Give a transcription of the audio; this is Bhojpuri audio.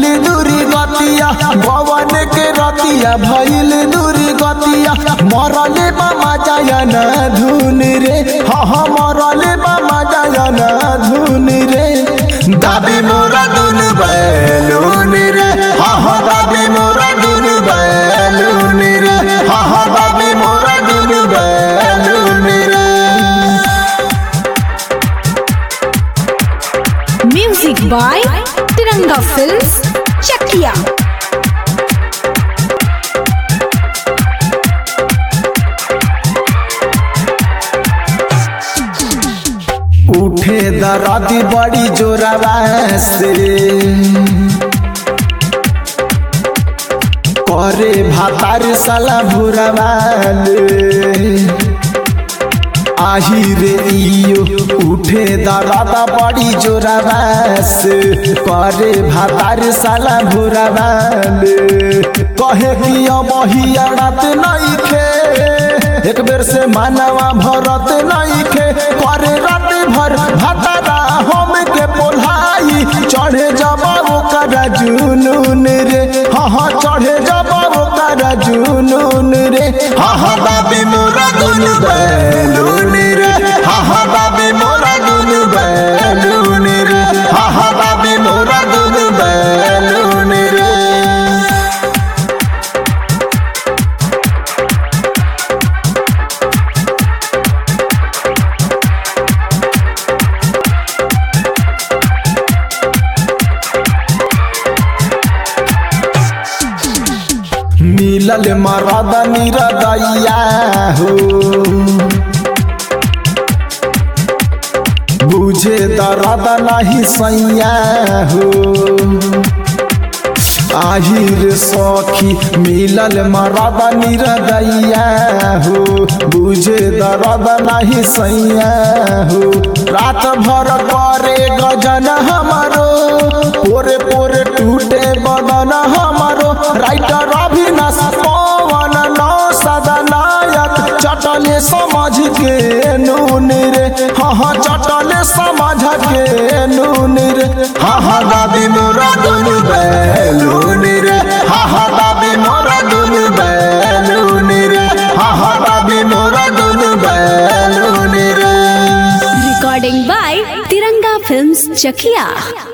दूरी गतिया भवन के रतिया भइल दूरी गतिया मरले बामा जायन धुन रे हा हा मरले बामा जायन धुन रे दाबी मोरा दुन बैलून रे हा हा दाबी मोरा दुन बैलून रे हा हा दाबी मोरा दुन बैलून रे Music by Tiranga Films, Chakia. उठे दरदी बड़ी जोरवा से करे भातार साला भुरवाले आही रे इयो उठे दरदा बड़ी जोरवा से करे भातार साला भुरवाले कहे कि अब हियाड़त नहीं खे एक बेर से मानवा भरत नहीं खे करे रात भर भातारा हम के पोल्हाई चढ़े जब ओकर जुनून रे हाँ हाँ चढ़े जब ओकर जुनून रे हाँ हाँ बाबी मोरा दुन बैलून रे हाँ हाँ बाबी मोरा दुन बैलून रे हाँ हाँ बाबी मोरा दुन बैलून रे मिलल मरद निरदैया हो बुझे दर्द नहीं सैया हो आहिर सखी मिलल मरद निरदैया हो बुझे दर्द नहीं सैया हो रात भर करे गजन हमारो पोरे पोरे टूटे बदन हमारो राइटर अभिनाश पवन नौ सदनायक चटले समझ के नून रे हाँ हाँ चटले समझ के नून रे हाँ हाँ दादी मोरा दुन बैलून रे हाँ हाँ दादी मोरा दुन बैलून रे हाँ हाँ दादी मोरा दुन बैलून रे Recording by Tiranga Films, Chakia.